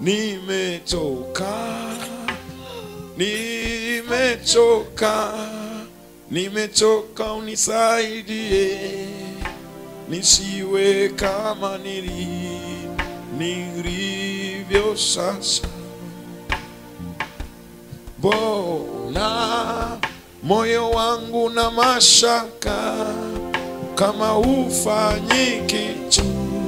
nimechoka, nimechoka, nimechoka, unisaidie nisiwe kama nili nilivyo sasa. Bona moyo wangu na mashaka kama ufanyi kitu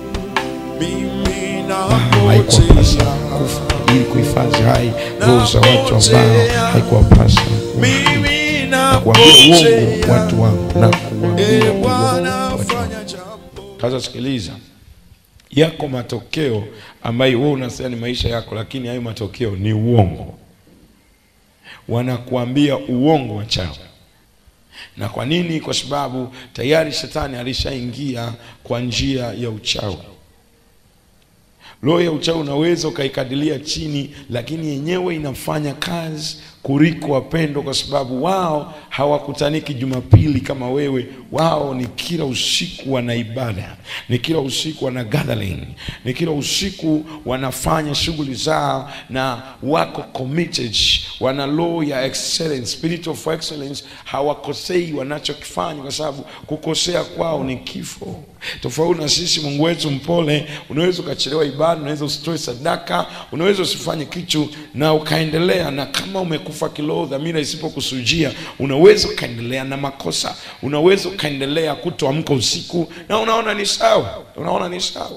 mimi haikuwapasa napotea kufa ili kuhifadhi hai roho za watu ambao haikuwapasa mimi kuambia uongo napotea watu wangu na kuambia e uongo Bwana watu wangu. fanya jambo Sasa sikiliza, yako matokeo ambayo wewe unasema ni maisha yako, lakini hayo matokeo ni uongo. Wanakuambia uongo wachao. Na kwa nini? Kwa sababu tayari shetani alishaingia kwa njia ya uchawi. Roho ya uchawi unaweza ukaikadilia chini, lakini yenyewe inafanya kazi kuliko wapendo, kwa sababu wao hawakutaniki Jumapili kama wewe. Wao ni kila usiku wana ibada, ni kila usiku wana gathering, ni kila usiku wanafanya shughuli zao na wako committed, wana roho ya excellence, spirit of excellence. Hawakosei wanachokifanya, kwa sababu kukosea kwao ni kifo. Tofauti na sisi, Mungu wetu mpole. Unaweza ukachelewa ibada, unaweza usitoe sadaka, unaweza usifanye kitu na ukaendelea, na kama umekufa kiroho, dhamira isipokusujia, unaweza ukaendelea na makosa, unaweza ukaendelea kutoamka usiku na unaona ni sawa, unaona ni sawa.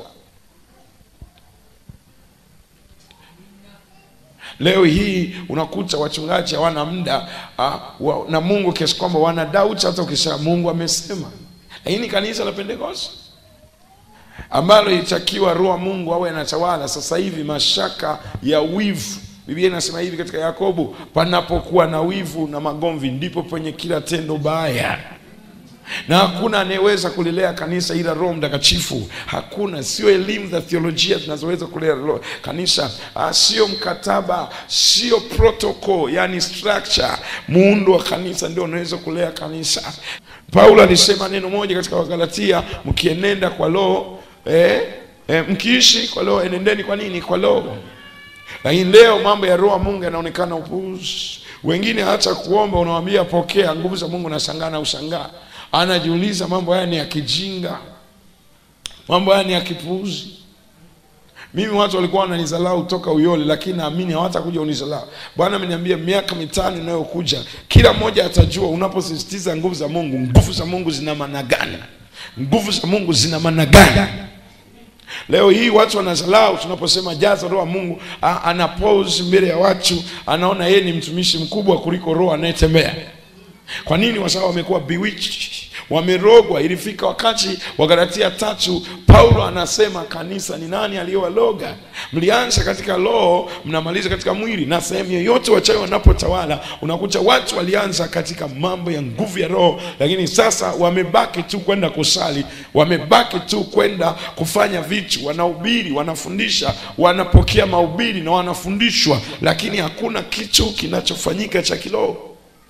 Leo hii unakuta wachungaji hawana muda ah, wa- na Mungu kiasi kwamba wana doubt hata ukisema Mungu amesema. Lakini kanisa la Pentecost ambalo ilitakiwa roho wa Mungu awe anatawala, sasa hivi mashaka ya wivu. Biblia inasema hivi katika Yakobo, panapokuwa na wivu na magomvi, ndipo penye kila tendo baya na hakuna anayeweza kulilea kanisa ila Roho Mtakatifu. Hakuna, sio elimu za theolojia zinazoweza kulea roho- kanisa, ah, sio mkataba, sio protocol, yani structure, muundo wa kanisa ndio unaweza kulea kanisa. Paulo alisema neno moja katika Wagalatia, mkienenda kwa roho eh, eh, mkiishi kwa roho, enendeni kwa nini? Kwa roho. Lakini leo mambo ya roho wa Mungu yanaonekana upuuzi. Wengine hata kuomba unawambia pokea nguvu za Mungu, nashangaa na ushangaa, anajiuliza mambo haya ni ya kijinga, mambo haya ni ya kipuuzi. Mimi watu walikuwa wananizalau toka Uyole, lakini naamini hawatakuja unizalau. Bwana ameniambia miaka mitano inayokuja, kila mmoja atajua unaposisitiza nguvu za Mungu, nguvu za Mungu zina maana gani, nguvu za Mungu zina maana gani. Leo hii watu wanazalau tunaposema jaza roho wa Mungu, a- ana pose mbele ya watu, anaona yeye ni mtumishi mkubwa kuliko roho anayetembea. Kwa nini? Kwa sababu wamekuwa bewitched, wamerogwa. Ilifika wakati wa Galatia tatu, Paulo anasema kanisa ni nani aliyowaloga? Mlianza katika roho, mnamaliza katika mwili. Na sehemu yoyote wachawi wanapotawala, unakuta watu walianza katika mambo ya nguvu ya roho, lakini sasa wamebaki tu kwenda kusali, wamebaki tu kwenda kufanya vitu, wanahubiri, wanafundisha, wanapokea mahubiri na wanafundishwa, lakini hakuna kitu kinachofanyika cha kiroho.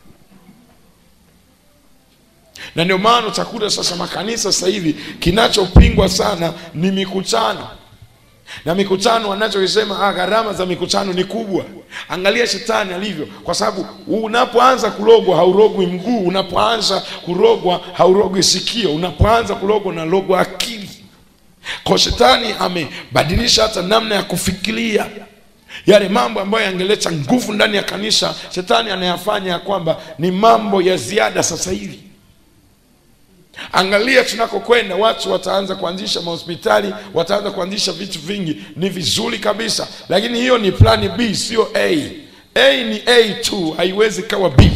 na ndio maana utakuta sasa makanisa sasa hivi kinachopingwa sana ni mikutano na mikutano wanachokisema ah, gharama za mikutano ni kubwa. Angalia shetani alivyo, kwa sababu unapoanza kurogwa haurogwi mguu, unapoanza kurogwa haurogwi sikio, unapoanza kurogwa unarogwa akili. Kwa shetani amebadilisha hata namna ya kufikiria yale mambo ambayo yangeleta nguvu ndani ya kanisa, shetani anayafanya ya kwamba ni mambo ya ziada sasa hivi. Angalia tunakokwenda, watu wataanza kuanzisha mahospitali, wataanza kuanzisha vitu vingi, ni vizuri kabisa, lakini hiyo ni plani B, sio A. A ni A tu, haiwezi kawa B.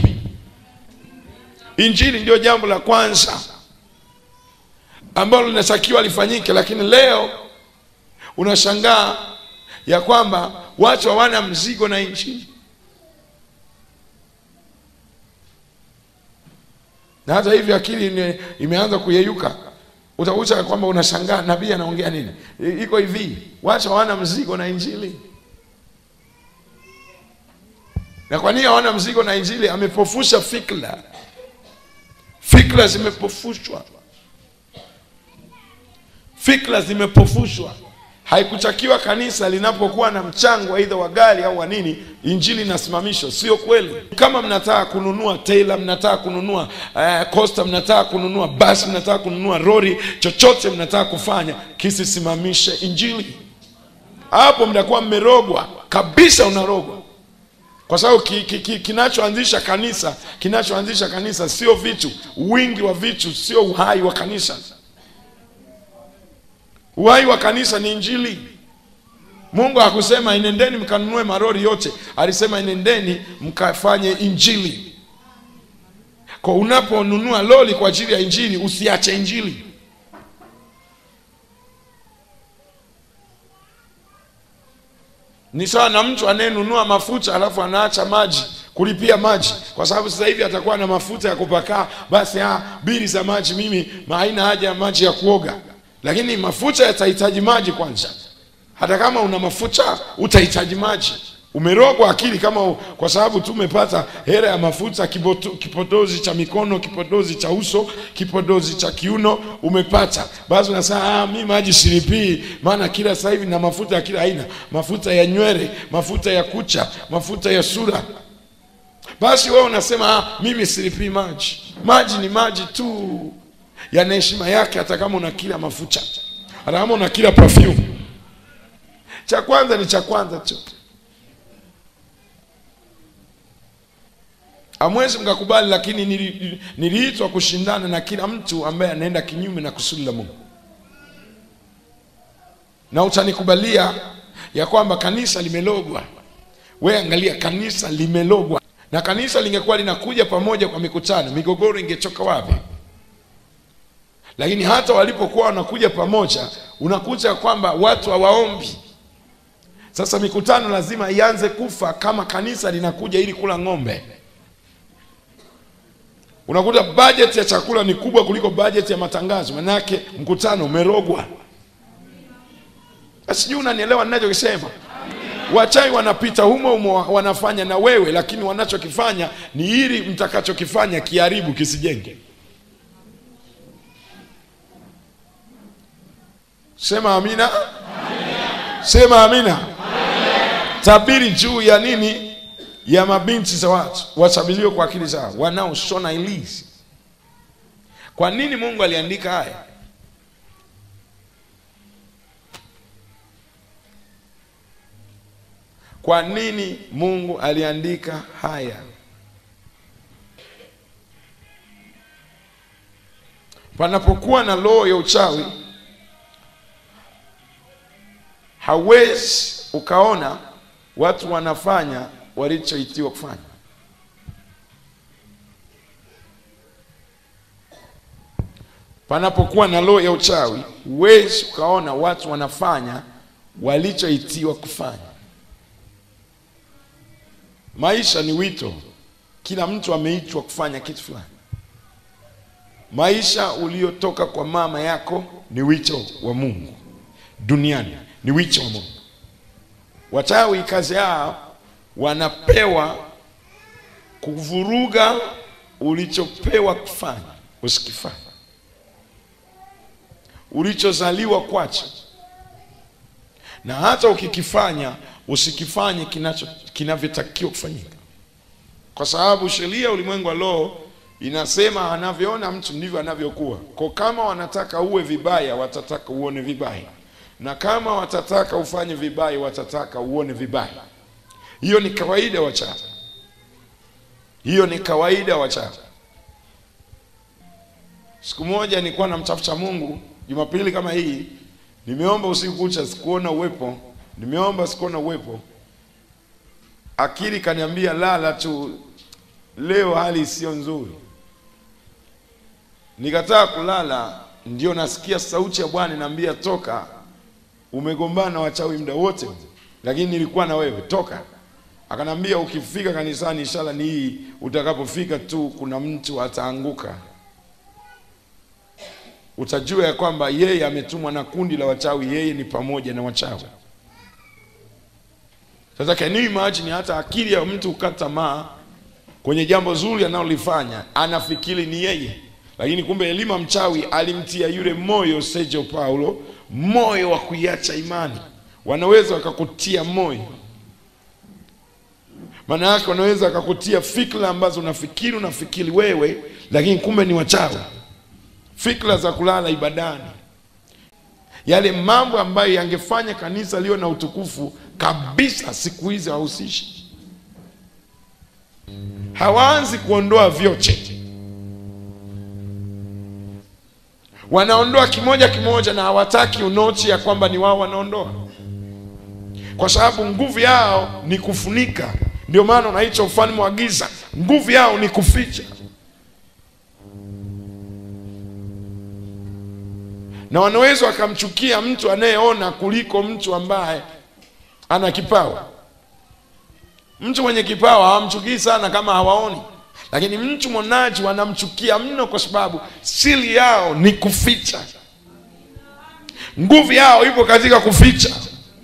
Injili ndio jambo la kwanza ambalo linatakiwa lifanyike, lakini leo unashangaa ya kwamba watu hawana mzigo na injili. na hata hivyo akili ime, imeanza kuyeyuka. Utakuta kwamba unashangaa nabii anaongea nini. I- Iko hivi, watu hawana mzigo na injili. Na kwa nini hawana mzigo na injili? Amepofusha fikra, fikra zimepofushwa, fikra zimepofushwa. haikutakiwa kanisa linapokuwa na mchango aidha wa gari au wa nini injili inasimamishwa sio kweli kama mnataka kununua tailor mnataka kununua uh, costa mnataka kununua basi mnataka kununua rori chochote mnataka kufanya kisisimamishe injili hapo mtakuwa mmerogwa kabisa unarogwa kwa sababu ki, ki, ki, kinachoanzisha kanisa kinachoanzisha kanisa sio vitu wingi wa vitu sio uhai wa kanisa uhai wa kanisa ni injili mungu hakusema inendeni mkanunue marori yote alisema inendeni mkafanye injili kwa unaponunua lori kwa ajili ya injili usiache injili ni sawa na mtu anayenunua mafuta alafu anaacha maji kulipia maji kwa sababu sasa hivi atakuwa na mafuta ya kupakaa basi ah, bili za maji mimi haina haja ya maji ya kuoga lakini mafuta yatahitaji maji kwanza hata kama una mafuta utahitaji maji umerogwa akili kama u, kwa sababu tu umepata hera ya mafuta kiboto, kipodozi cha mikono kipodozi cha uso kipodozi cha kiuno umepata basi unasema ah, mi maji silipii maana kila sasa hivi na mafuta ya kila aina mafuta ya nywele mafuta ya kucha mafuta ya sura basi wewe unasema ah, mimi silipii maji maji ni maji tu yana heshima yake hata kama una kila mafuta hata kama una kila perfume cha kwanza ni cha kwanza tu hamwezi mkakubali lakini nili- niliitwa kushindana na kila mtu ambaye anaenda kinyume na kusudi la mungu na utanikubalia ya kwamba kanisa limelogwa we angalia kanisa limelogwa na kanisa lingekuwa linakuja pamoja kwa mikutano migogoro ingetoka wapi lakini hata walipokuwa wanakuja pamoja unakuta kwamba watu hawaombi sasa mikutano lazima ianze kufa kama kanisa linakuja ili kula ng'ombe unakuta bajeti ya chakula ni kubwa kuliko bajeti ya matangazo manake mkutano umerogwa sijui unanielewa ninachokisema wachawi wanapita humo humo wanafanya na wewe lakini wanachokifanya ni ili mtakachokifanya kiharibu kisijenge sema amina sema amina tabiri juu ya nini ya mabinti za watu wasabiliwe kwa akili zao wanaoshona ilizi kwa nini mungu aliandika haya kwa nini mungu aliandika haya panapokuwa na roho ya uchawi hawezi ukaona watu wanafanya walichoitiwa kufanya panapokuwa na roho ya uchawi huwezi ukaona watu wanafanya walichoitiwa kufanya maisha ni wito kila mtu ameitwa kufanya kitu fulani maisha uliotoka kwa mama yako ni wito wa mungu duniani ni wito wa mungu wachawi kazi yao wanapewa kuvuruga ulichopewa kufanya usikifanya ulichozaliwa kwacho na hata ukikifanya usikifanye kinacho kinavyotakiwa kufanyika kwa sababu sheria ya ulimwengu wa roho inasema anavyoona mtu ndivyo anavyokuwa kwa kama wanataka uwe vibaya watataka uone vibaya na kama watataka ufanye vibaya watataka uone vibaya hiyo ni kawaida wachawi hiyo ni kawaida wachawi siku moja nilikuwa namtafuta mungu jumapili kama hii nimeomba usiku kucha sikuona uwepo nimeomba sikuona uwepo akili kaniambia lala tu leo hali sio nzuri nikataa kulala ndio nasikia sauti ya bwana inaambia toka umegombana na wachawi muda wote lakini nilikuwa na wewe toka akanambia ukifika kanisani ishara ni hii utakapofika tu kuna mtu ataanguka utajua ya kwamba yeye ametumwa na kundi la wachawi yeye ni pamoja na wachawi sasa can you imagine hata akili ya mtu kukata tamaa kwenye jambo zuri analolifanya anafikiri ni yeye lakini kumbe elima mchawi alimtia yule moyo Sergio Paulo moyo wa kuiacha imani wanaweza wakakutia moyo maana yake wanaweza wakakutia fikra ambazo unafikiri unafikiri wewe lakini kumbe ni wachawi fikra za kulala ibadani yale mambo ambayo yangefanya kanisa liwe na utukufu kabisa siku hizi hawahusishi hawaanzi kuondoa vyote wanaondoa kimoja kimoja na hawataki unochi ya kwamba ni wao wanaondoa kwa sababu nguvu yao ni kufunika ndio maana unaitwa ufalme wa giza nguvu yao ni kuficha na wanaweza wakamchukia mtu anayeona kuliko mtu ambaye ana kipawa mtu mwenye kipawa hawamchukii sana kama hawaoni lakini mtu mwonaji wanamchukia mno kwa sababu siri yao ni kuficha nguvu yao ipo katika kuficha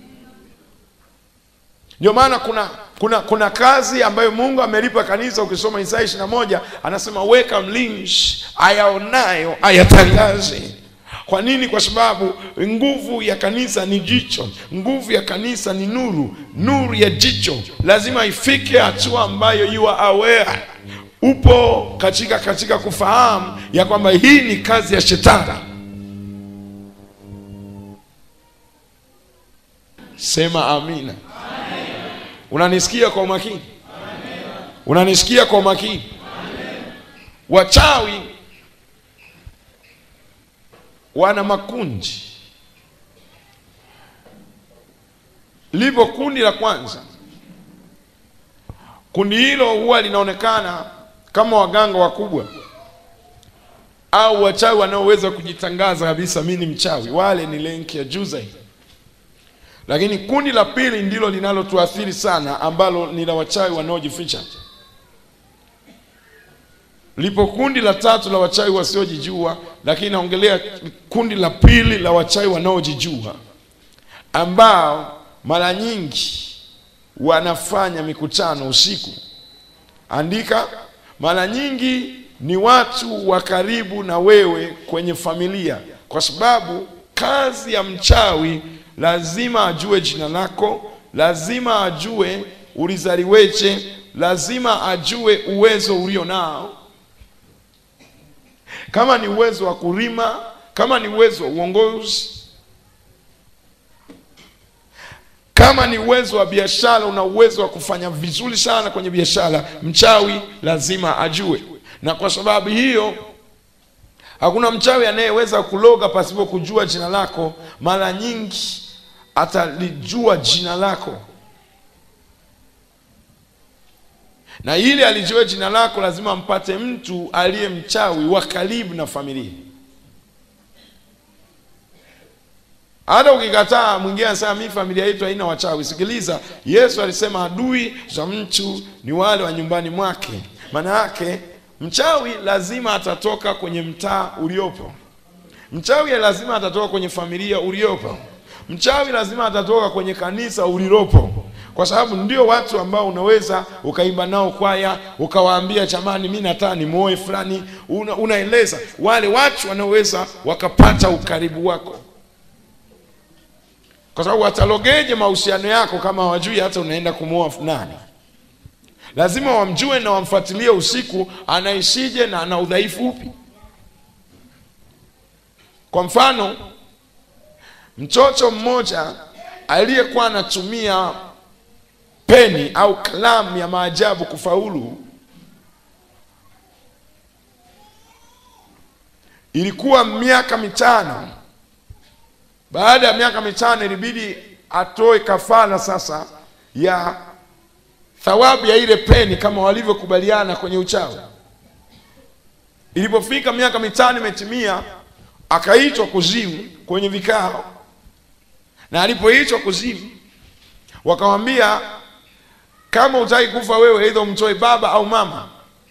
ndio maana kuna kuna kuna kazi ambayo mungu amelipa kanisa ukisoma isaya ishiri na moja anasema weka mlinzi ayaonayo ayatangaze kwa nini kwa sababu nguvu ya kanisa ni jicho nguvu ya kanisa ni nuru nuru ya jicho lazima ifike hatua ambayo you are aware upo katika katika kufahamu ya kwamba hii ni kazi ya shetani sema amina unanisikia kwa umakini unanisikia kwa umakini wachawi wana makundi lipo kundi la kwanza kundi hilo huwa linaonekana kama waganga wakubwa au wachawi wanaoweza kujitangaza kabisa mi ni mchawi wale ni lenki ya juu zaidi lakini kundi la pili ndilo linalotuathiri sana ambalo ni la wachawi wanaojificha lipo kundi la tatu la wachawi wasiojijua lakini naongelea kundi la pili la wachawi wanaojijua ambao mara nyingi wanafanya mikutano usiku andika mara nyingi ni watu wa karibu na wewe kwenye familia kwa sababu kazi ya mchawi lazima ajue jina lako lazima ajue ulizaliweje lazima ajue uwezo ulio nao kama ni uwezo wa kulima kama ni uwezo wa uongozi kama ni uwezo wa biashara una uwezo wa kufanya vizuri sana kwenye biashara mchawi lazima ajue na kwa sababu hiyo hakuna mchawi anayeweza kuloga pasipo kujua jina lako mara nyingi atalijua jina lako na ili alijue jina lako lazima mpate mtu aliye mchawi wa karibu na familia hata ukikataa mwingine anasema mi familia yetu haina wachawi sikiliza yesu alisema adui za mtu ni wale wa nyumbani mwake maana yake mchawi lazima atatoka kwenye mtaa uliopo mchawi lazima atatoka kwenye familia uliopo mchawi lazima atatoka kwenye kanisa ulilopo kwa sababu ndio watu ambao unaweza ukaimba nao kwaya ukawaambia jamani mi nataka nimuoe fulani una, unaeleza wale watu wanaweza wakapata ukaribu wako kwa sababu watalogeje mahusiano yako kama hawajui hata unaenda kumwoa nani lazima wamjue na wamfuatilie usiku anaishije na ana udhaifu upi kwa mfano mtoto mmoja aliyekuwa anatumia peni au kalamu ya maajabu kufaulu ilikuwa miaka mitano baada ya miaka mitano ilibidi atoe kafara sasa ya thawabu ya ile peni kama walivyokubaliana kwenye uchawi ilipofika miaka mitano imetimia akaitwa kuzimu kwenye vikao na alipoitwa kuzimu wakamwambia kama utaki kufa wewe aidha umtoe baba au mama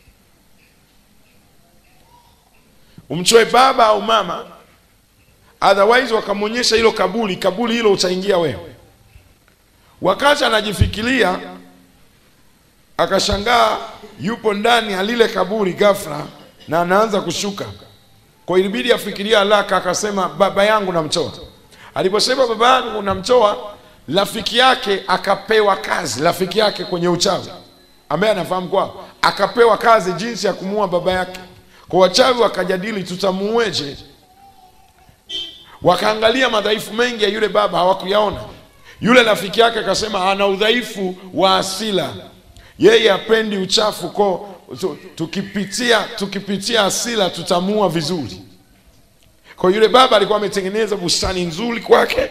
umtoe baba au mama otherwise wakamwonyesha hilo kaburi kaburi hilo utaingia wewe wakati anajifikiria akashangaa yupo ndani ya lile kaburi ghafla na anaanza kushuka kwa ilibidi afikiria haraka akasema baba yangu namtoa aliposema baba yangu unamtoa rafiki yake akapewa kazi rafiki yake kwenye uchawi ambaye anafahamu kwao akapewa kazi jinsi ya kumuua baba yake kwa wachawi wakajadili tutamuueje wakaangalia madhaifu mengi ya yule baba hawakuyaona yule rafiki yake akasema ana udhaifu wa asila yeye hapendi uchafu ko tu- tukipitia tukipitia asila tutamua vizuri kwa yule baba alikuwa ametengeneza bustani nzuri kwake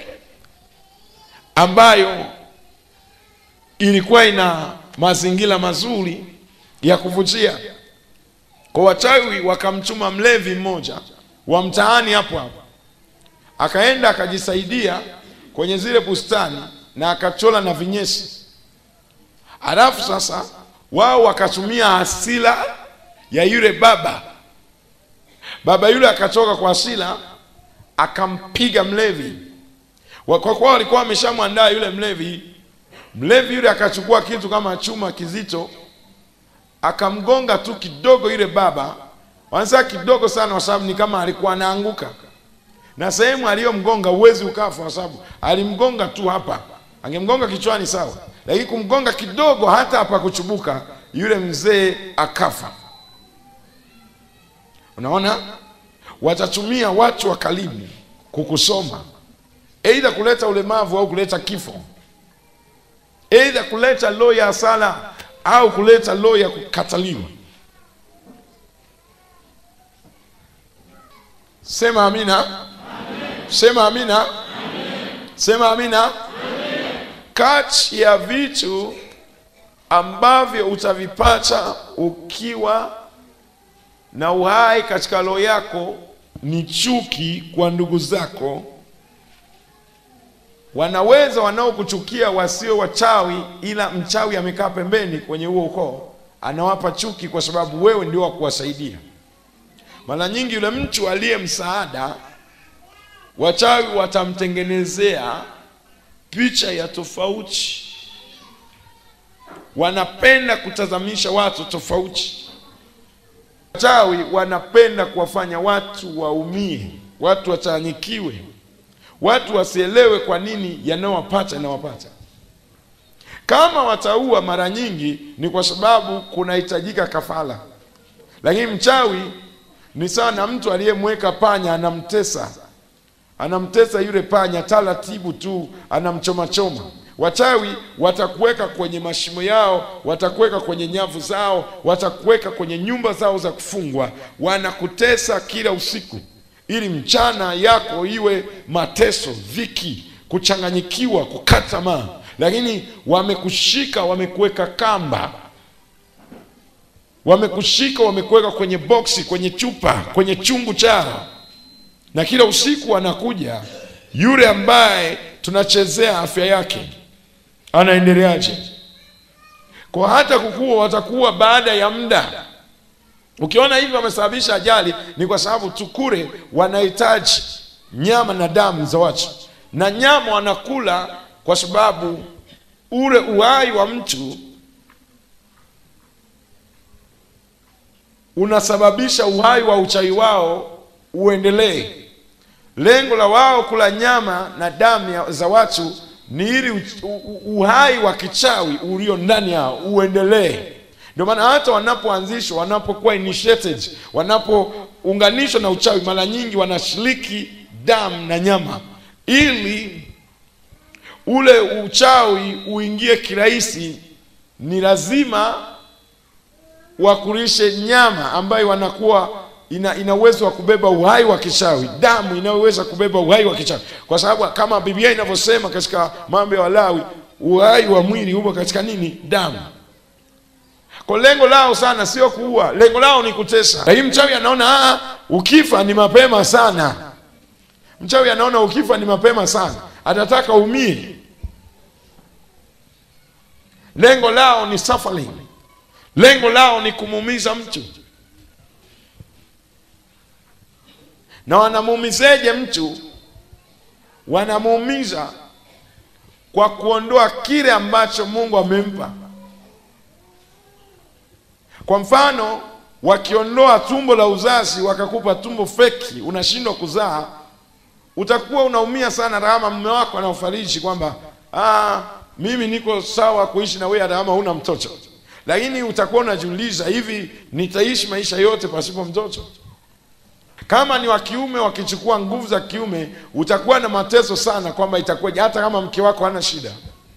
ambayo ilikuwa ina mazingira mazuri ya kuvutia kwa wachawi wakamtuma mlevi mmoja wa mtaani hapo hapo akaenda akajisaidia kwenye zile bustani na akachola na vinyesi halafu sasa wao wakatumia hasira ya yule baba baba yule akatoka kwa hasira akampiga mlevi Wa- kwa kuwa walikuwa wameshamwandaa yule mlevi mlevi yule akachukua kitu kama chuma kizito akamgonga tu kidogo yule baba wanasema kidogo sana kwa sababu ni kama alikuwa anaanguka na sehemu aliyomgonga uwezi ukafa kwa sababu alimgonga tu hapa angemgonga kichwani sawa lakini kumgonga kidogo hata hapa kuchubuka yule mzee akafa unaona watatumia watu wa karibu kukusoma eidha kuleta ulemavu au kuleta kifo eidha kuleta roho ya hasara au kuleta roho ya kukataliwa sema amina sema amina sema amina kati ya vitu ambavyo utavipata ukiwa na uhai katika roho yako ni chuki kwa ndugu zako wanaweza wanaokuchukia wasio wachawi ila mchawi amekaa pembeni kwenye huo ukoo anawapa chuki kwa sababu wewe ndio wa kuwasaidia mara nyingi yule mtu aliye msaada wachawi watamtengenezea picha ya tofauti wanapenda kutazamisha watu tofauti wachawi wanapenda kuwafanya watu waumie watu wachanyikiwe watu wasielewe kwa nini yanayowapata yanawapata kama wataua mara nyingi ni kwa sababu kunahitajika kafara lakini mchawi ni sawa na mtu aliyemweka panya anamtesa anamtesa yule panya taratibu tu anamchomachoma wachawi watakuweka kwenye mashimo yao watakuweka kwenye nyavu zao watakuweka kwenye nyumba zao za kufungwa wanakutesa kila usiku ili mchana yako iwe mateso dhiki kuchanganyikiwa kukata tamaa lakini wamekushika wamekuweka kamba wamekushika wamekuweka kwenye boksi kwenye chupa kwenye chungu chao na kila usiku anakuja yule ambaye tunachezea afya yake anaendeleaje kwa hata kukua watakuwa baada ya muda ukiona hivi wamesababisha ajali ni kwa sababu tukure wanahitaji nyama na damu za watu na nyama wanakula kwa sababu ule uhai wa mtu unasababisha uhai wa uchawi wao uendelee lengo la wao kula nyama na damu ya- za watu ni ili u- u- uhai wa kichawi ulio ndani yao uendelee ndio maana hata wanapoanzishwa wanapokuwa initiated wanapounganishwa na uchawi mara nyingi wanashiriki damu na nyama ili ule uchawi uingie kirahisi ni lazima wakulishe nyama ambayo wanakuwa ina, ina uwezo wa kubeba uhai wa kichawi damu inayoweza kubeba uhai wa kichawi kwa sababu kama biblia inavyosema katika mambo ya walawi uhai wa mwili upo katika nini damu kwa lengo lao sana sio kuua lengo lao ni kutesa lakini mchawi anaona "Ah, ukifa ni mapema sana mchawi anaona ukifa ni mapema sana atataka umie lengo lao ni suffering lengo lao ni kumuumiza mtu na wanamuumizeje mtu wanamuumiza kwa kuondoa kile ambacho mungu amempa kwa mfano wakiondoa tumbo la uzazi wakakupa tumbo feki unashindwa kuzaa utakuwa unaumia sana hata kama mume wako anaofariji kwamba ah, mimi niko sawa kuishi na wewe hata kama huna mtoto, lakini utakuwa unajiuliza, hivi nitaishi maisha yote pasipo mtoto? Kama ni wa kiume wakichukua nguvu za kiume, utakuwa na mateso sana, kwamba itakuwaje hata kama mke wako hana shida.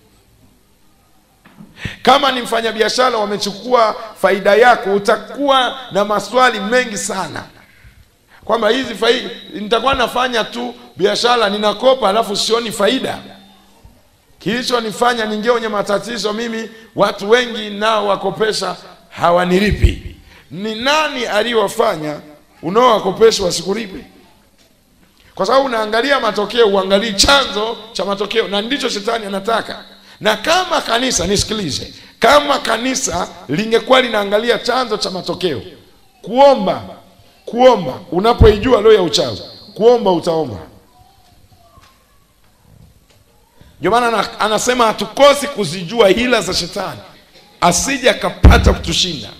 Kama ni mfanyabiashara wamechukua faida yako, utakuwa na maswali mengi sana kwamba hizi faida nitakuwa nafanya tu biashara, ninakopa alafu sioni faida. Kilichonifanya ningie kwenye matatizo mimi, watu wengi nao wakopesha hawanilipi. Ni nani aliyowafanya unaowakopesha wasikulipe? Kwa sababu unaangalia matokeo, uangalii chanzo cha matokeo, na ndicho shetani anataka. Na kama kanisa, nisikilize, kama kanisa lingekuwa linaangalia chanzo cha matokeo, kuomba kuomba, unapoijua leo ya uchawi, kuomba utaomba. Ndio maana ana- anasema hatukosi kuzijua hila za shetani asije akapata kutushinda,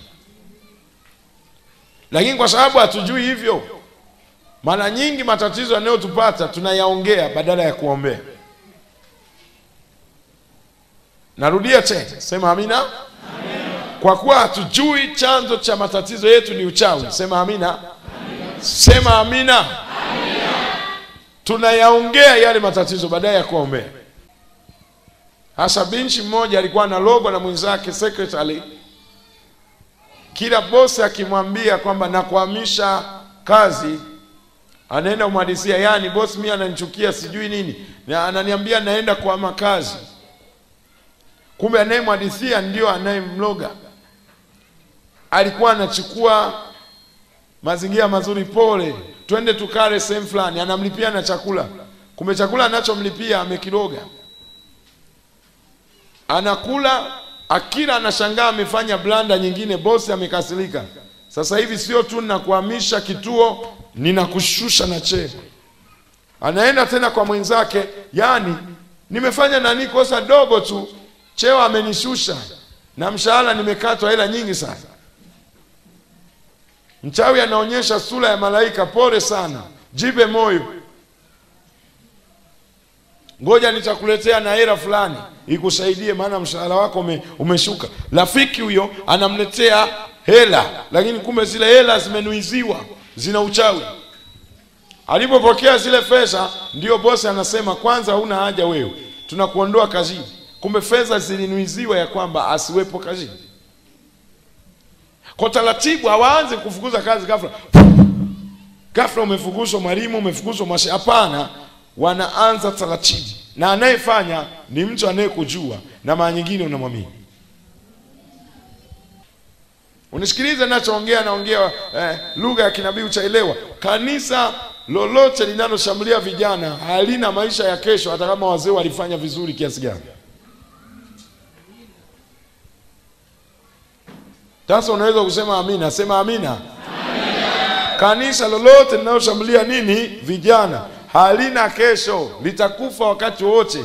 lakini kwa sababu hatujui hivyo, mara nyingi matatizo yanayotupata tunayaongea badala ya kuombea. Narudia tena, sema amina. Kwa kuwa hatujui chanzo cha matatizo yetu ni uchawi, sema amina. Sema amina. Tunayaongea yale matatizo badala ya kuombea. Hasa binti mmoja alikuwa analogwa na mwenzake secretary, kila bosi akimwambia kwamba nakuhamisha kazi, anaenda kumhadisia, yani bosi mimi ananichukia sijui nini, na ananiambia naenda kuhama kazi, kumbe anayemhadithia ndio anayemloga. Alikuwa anachukua mazingira mazuri, pole, twende tukale sehemu fulani, anamlipia na chakula, kumbe chakula anachomlipia amekiroga anakula akila, anashangaa amefanya blanda nyingine, bosi amekasirika. Sasa hivi sio tu ninakuhamisha kituo, ninakushusha na cheo. Anaenda tena kwa mwenzake, yani nimefanya nani kosa dogo tu, cheo amenishusha na mshahara nimekatwa hela nyingi sana. Mchawi anaonyesha sura ya malaika, pole sana, jipe moyo ngoja nitakuletea na hela fulani ikusaidie, maana mshahara wako ume, umeshuka. Rafiki huyo anamletea hela, lakini kumbe zile hela zimenuiziwa, zina uchawi. Alipopokea zile fedha, ndio bosi anasema kwanza, huna haja wewe, tunakuondoa kazini. Kumbe fedha zilinuiziwa ya kwamba asiwepo kazini. Kwa taratibu, hawaanzi kufukuza kazi ghafla ghafla, umefukuzwa mwalimu, umefukuzwa mwashi. Hapana, wanaanza taratibu, na anayefanya ni mtu anayekujua na mara nyingine unamwamini. Unisikilize nachoongea, naongea eh, lugha ya kinabii utaelewa. Kanisa lolote linaloshambulia vijana halina maisha ya kesho, hata kama wazee walifanya vizuri kiasi gani. Sasa unaweza kusema amina, sema amina. Kanisa lolote linaloshambulia nini vijana halina kesho, litakufa wakati wote.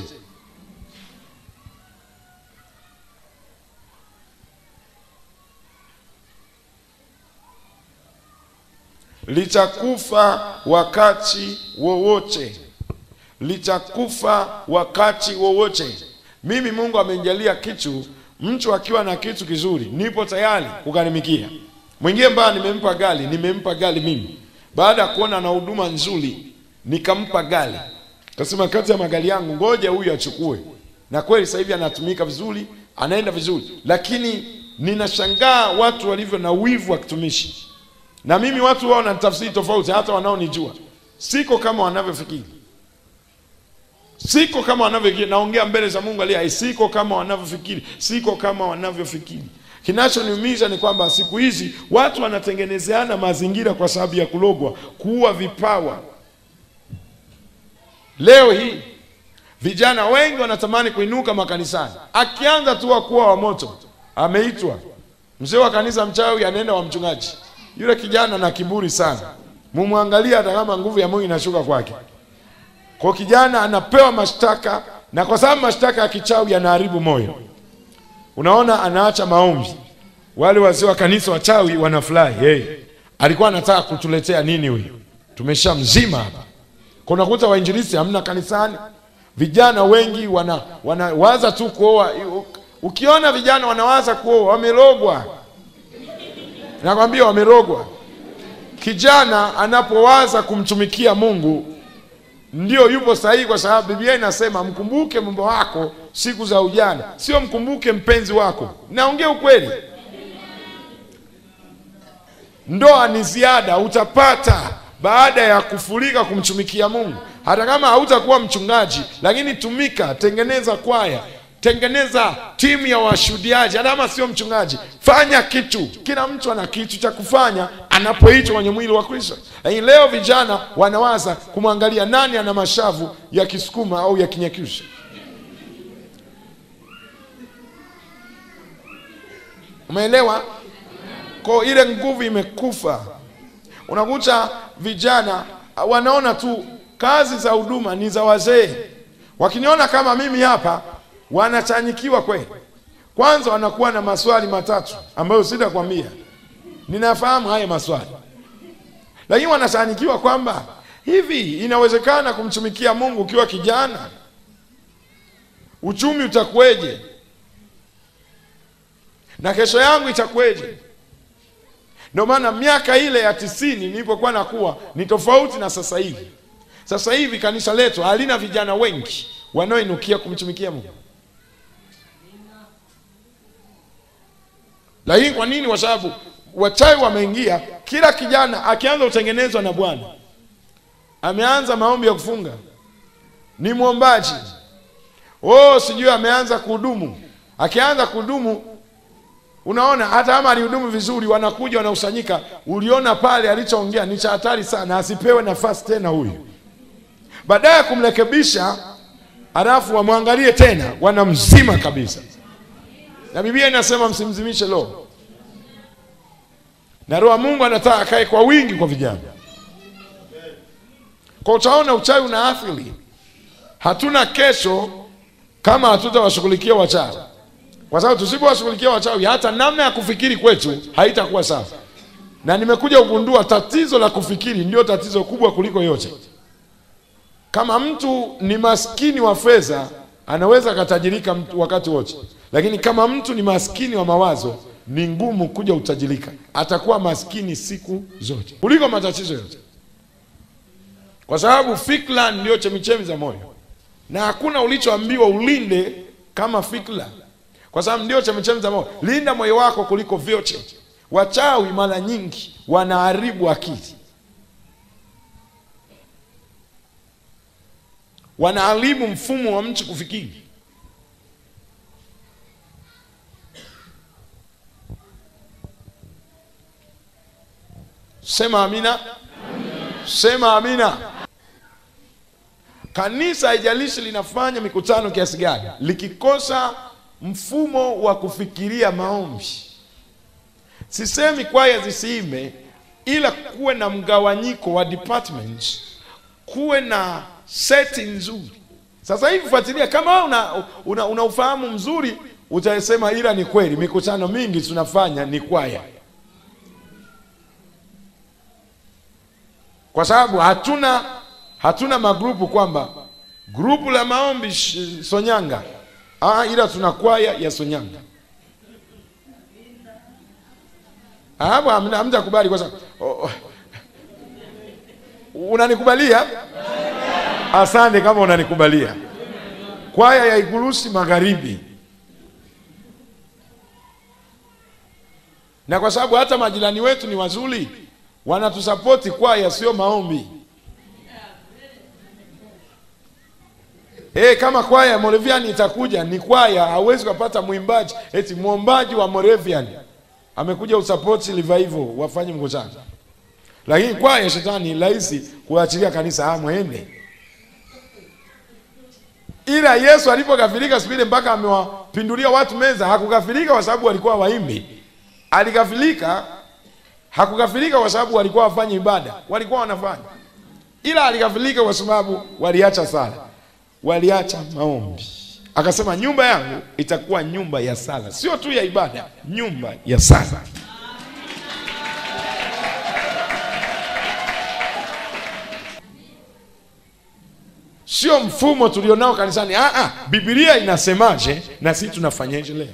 Litakufa wakati wowote, litakufa wakati wowote. Mimi Mungu amenijalia kitu, mtu akiwa na kitu kizuri, nipo tayari kugharimikia. Mwingine mbaya, nimempa gari, nimempa gari mimi, baada ya kuona na huduma nzuri nikampa gari, kasema kati ya magari yangu ngoja huyu achukue, na kweli sasa hivi anatumika vizuri, anaenda vizuri, lakini ninashangaa watu walivyo na wivu wa kitumishi. Na mimi watu wao wanatafsiri tofauti, hata wanaonijua siko kama wanavyofikiri, siko kama wanavyofikiri. Naongea mbele za Mungu aliye hai, siko kama wanavyofikiri, siko kama wanavyofikiri. Kinachoniumiza ni kwamba siku hizi watu wanatengenezeana mazingira kwa sababu ya kulogwa, kuua vipawa. Leo hii vijana wengi wanatamani kuinuka makanisani, akianza tu kuwa wa moto, ameitwa mzee wa kanisa mchawi, anaenda wa mchungaji. Yule kijana na kiburi sana, mumwangalia, hata kama nguvu ya Mungu inashuka kwake. Kwa kijana anapewa mashtaka, na kwa sababu mashtaka ya kichawi yanaharibu moyo, unaona, anaacha maombi. Wale wazee wa kanisa wachawi wanafurahi, hey, alikuwa anataka kutuletea nini huyu? Tumesha mzima hapa Kwa unakuta wainjilisti hamna kanisani, vijana wengi wana wanawaza tu kuoa. Ukiona vijana wanawaza kuoa, wamerogwa. Nakwambia wamerogwa. Kijana anapowaza kumtumikia Mungu ndio yupo sahihi, kwa sababu Biblia inasema mkumbuke mambo wako siku za ujana, sio mkumbuke mpenzi wako. Naongea ukweli. Ndoa ni ziada utapata baada ya kufurika kumtumikia Mungu. Hata kama hautakuwa mchungaji, lakini tumika, tengeneza kwaya, tengeneza timu ya washuhudiaji. Hata kama sio mchungaji, fanya kitu. Kila mtu ana kitu cha kufanya anapoitwa kwenye mwili wa Kristo. Lakini leo vijana wanawaza kumwangalia nani ana mashavu ya Kisukuma au ya Kinyakyusa. Umeelewa? Kwa ile nguvu imekufa. Unakuta vijana wanaona tu kazi za huduma ni za wazee. Wakiniona kama mimi hapa, wanachanyikiwa kweli. Kwanza wanakuwa na maswali matatu ambayo sitakwambia, ninafahamu haya maswali, lakini wanachanyikiwa kwamba hivi inawezekana kumtumikia Mungu ukiwa kijana? Uchumi utakuweje? na kesho yangu itakuweje? Ndio maana miaka ile ya tisini nilipokuwa nakuwa ni tofauti na sasa hivi. Sasa hivi kanisa letu halina vijana wengi wanaoinukia kumtumikia Mungu. Lakini kwa nini? Kwa sababu wachawi wameingia. Kila kijana akianza kutengenezwa na Bwana, ameanza maombi ya kufunga, ni mwombaji, oh, sijui ameanza kuhudumu. Akianza kuhudumu Unaona, hata kama alihudumu vizuri, wanakuja wanakusanyika. Uliona pale alichoongea ni cha hatari sana, asipewe nafasi tena huyu. Baadaye ya kumrekebisha, halafu wamwangalie tena, wanamzima kabisa. Na Biblia inasema msimzimishe roho, na roho wa Mungu anataka akae kwa wingi kwa vijana. Kwa utaona uchawi una athiri. Hatuna kesho kama hatutawashughulikia wachawi kwa sababu tusipowashughulikia wachawi hata namna ya kufikiri kwetu haitakuwa sawa. Na nimekuja kugundua tatizo la kufikiri ndio tatizo kubwa kuliko yote. Kama mtu ni maskini wa fedha, anaweza akatajirika wakati wote, lakini kama mtu ni maskini wa mawazo, ni ngumu kuja utajirika. Atakuwa maskini siku zote kuliko matatizo yote, kwa sababu fikra ndio chemichemi za moyo, na hakuna ulichoambiwa ulinde kama fikra kwa sababu ndio chemchemi za moyo. Linda moyo wako kuliko vyote. Wachawi mara nyingi wanaharibu akili, wanaharibu mfumo wa mtu kufikiri. Sema amina, sema amina. Kanisa haijalishi linafanya mikutano kiasi gani, likikosa mfumo wa kufikiria maombi. Sisemi kwaya zisiime, ila kuwe na mgawanyiko wa departments, kuwe na seti nzuri. Sasa hivi fuatilia, kama una, una, una ufahamu mzuri utasema, ila ni kweli mikutano mingi tunafanya ni kwaya, kwa sababu hatuna hatuna magrupu kwamba grupu la maombi Sonyanga Ah, ila tuna kwaya ya Sonyanga. Hapo hamtakubali kwa sababu oh, unanikubalia? Asante kama unanikubalia. Kwaya ya Igurusi Magharibi, na kwa sababu hata majirani wetu ni wazuri, wanatusapoti kwaya, sio maombi. Eh, kama kwaya ya Moravian itakuja ni kwaya, hauwezi kupata mwimbaji eti mwombaji wa Moravian amekuja usapoti revival wafanye mkutano. Lakini kwaya shetani rahisi kuachilia kanisa ah, mwende. Ila Yesu alipokafirika siku ile mpaka amewapindulia watu meza, hakukafirika kwa sababu walikuwa waimbi. Alikafirika hakukafirika kwa sababu walikuwa wafanye ibada, walikuwa wanafanya. Ila alikafirika kwa sababu waliacha sala waliacha maombi. Akasema nyumba yangu itakuwa nyumba ya sala, sio tu ya ibada, nyumba ya sala. sio mfumo tulionao kanisani. Ah, ah, Biblia inasemaje na sisi tunafanyaje leo?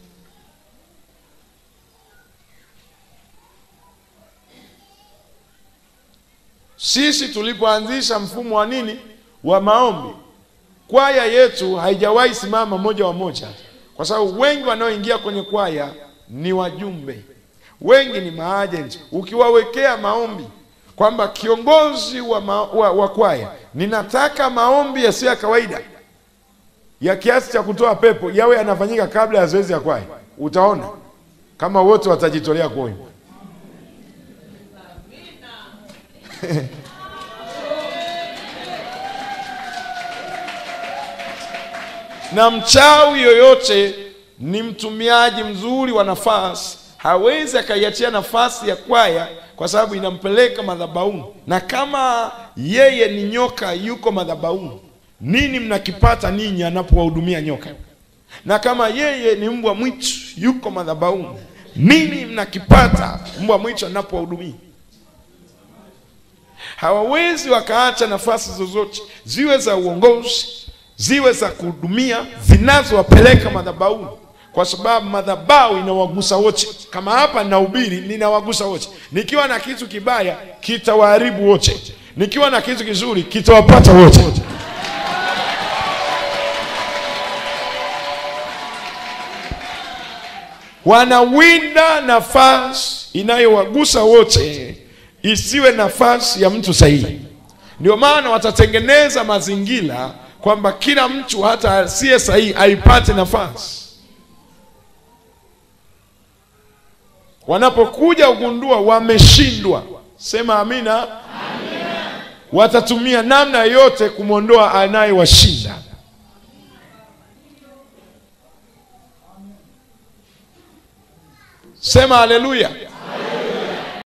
Sisi tulipoanzisha mfumo wa nini wa maombi, kwaya yetu haijawahi simama moja wa moja, kwa sababu wengi wanaoingia kwenye kwaya ni wajumbe, wengi ni maajenti. Ukiwawekea maombi kwamba kiongozi wa, ma, wa, wa kwaya, ninataka maombi yasiyo ya kawaida ya kiasi cha kutoa pepo yawe yanafanyika kabla ya zoezi ya kwaya, utaona kama wote watajitolea kuimba. na mchawi yoyote ni mtumiaji mzuri wa nafasi, hawezi akaiachia nafasi ya kwaya kwa sababu inampeleka madhabahuni. Na kama yeye ni nyoka yuko madhabahuni, nini mnakipata ninyi anapowahudumia nyoka? Na kama yeye ni mbwa mwitu yuko madhabahuni, nini mnakipata mbwa mwitu anapowahudumia? Hawawezi wakaacha nafasi zozote, ziwe za uongozi, ziwe za kuhudumia, zinazowapeleka madhabahuni, kwa sababu madhabahu inawagusa wote. Kama hapa ninahubiri, ninawagusa wote. Nikiwa na kitu kibaya, kitawaharibu wote. Nikiwa na kitu kizuri, kitawapata wote. Wanawinda nafasi inayowagusa wote, isiwe nafasi ya mtu sahihi. Ndio maana watatengeneza mazingira kwamba kila mtu hata asiye sahihi aipate nafasi. Wanapokuja kugundua wameshindwa, sema amina, amina. Watatumia namna yote kumwondoa anayewashinda. Sema haleluya.